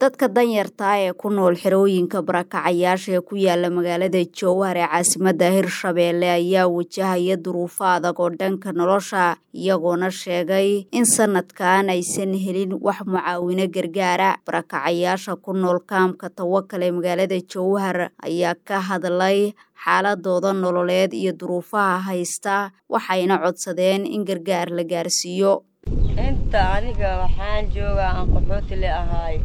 dadka danyarta ee ku nool xerooyinka barakacayaasha ee ku yaala magaalada jowhar ee caasimadda hirshabeelle ayaa wajahaya duruufo adag oo dhanka nolosha iyagoona sheegay in sanadkan aysan helin wax mucaawino gargaara barakacayaasha ku nool kaamka tawakal ee magaalada jowhar ayaa ka hadlay xaaladooda nololeed iyo duruufaha haysta waxayna codsadeen in gargaar la gaarsiiyo inta aniga waxaan joogaa aan qaxooti le ahaay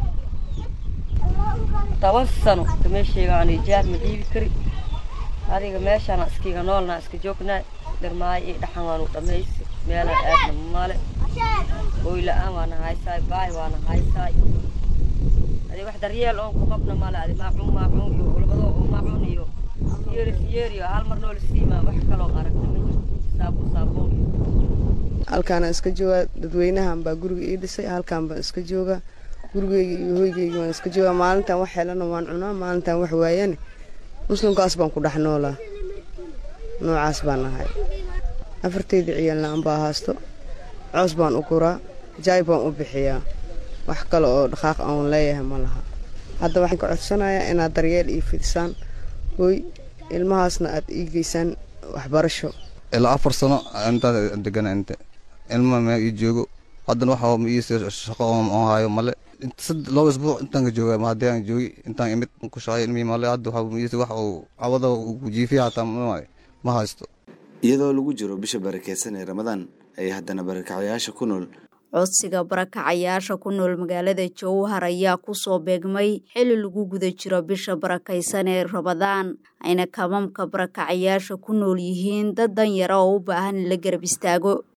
toban sano meeshayga aan ijaar ma dhiibi kari adiga meeshaana iskiga noolnaa iska joognaa dharmaayo iyo dhaxan waanu dhammaysi meelaan aadna male hooy la-aan waana haysaay baay waana haysaay adi wax daryeel oon ku qabna male adi maacuun maacuun iyo ulbado oo maacuun iyo siyeeri siyeeri iyo hal mar noola siimaa wax kaloo aragna ma jirto saabuun saabuun halkaana iska joogaa dadweynahan baa guriga ii dhisay halkaan baan iska joogaa gurigeyga iyo hoygeyga waan iska joogaa maalintan wax helana waan cunaa maalintan wax waayane muslimkaas baan ku dhex noolaa noocaas baan ahay afartayda ciyaalna anbaa haasto coos baan u guraa jaay baan u bixiyaa wax kale oo dhaqaaq aan leeyahay ma laha hadda waxaan ka codsanayaa inaad daryeel ii fidisaan hooy ilmahaasna aad ii geysaan waxbarasho ilaa afar sano intaas degana inte ilma meel ii joogo haddana waxa ma ii shaqo oo hayo male laba isbuuc intaan ka jooga ma haddii aan joogi intaan imid ku shaqay ilmihii male hadda waxa ma ii wax uu cawada jiifiya hataa ma haysto iyadoo lagu jiro bisha barakeysan ee ramadaan ay haddana barakacayaasha ku nool codsiga barakacayaasha ku nool magaalada jowhar ayaa kusoo beegmay xili lagu guda jiro bisha barakaysan ee ramadaan ayna kamamka barakacayaasha ku nool yihiin dad danyara oo u baahan in la garab istaago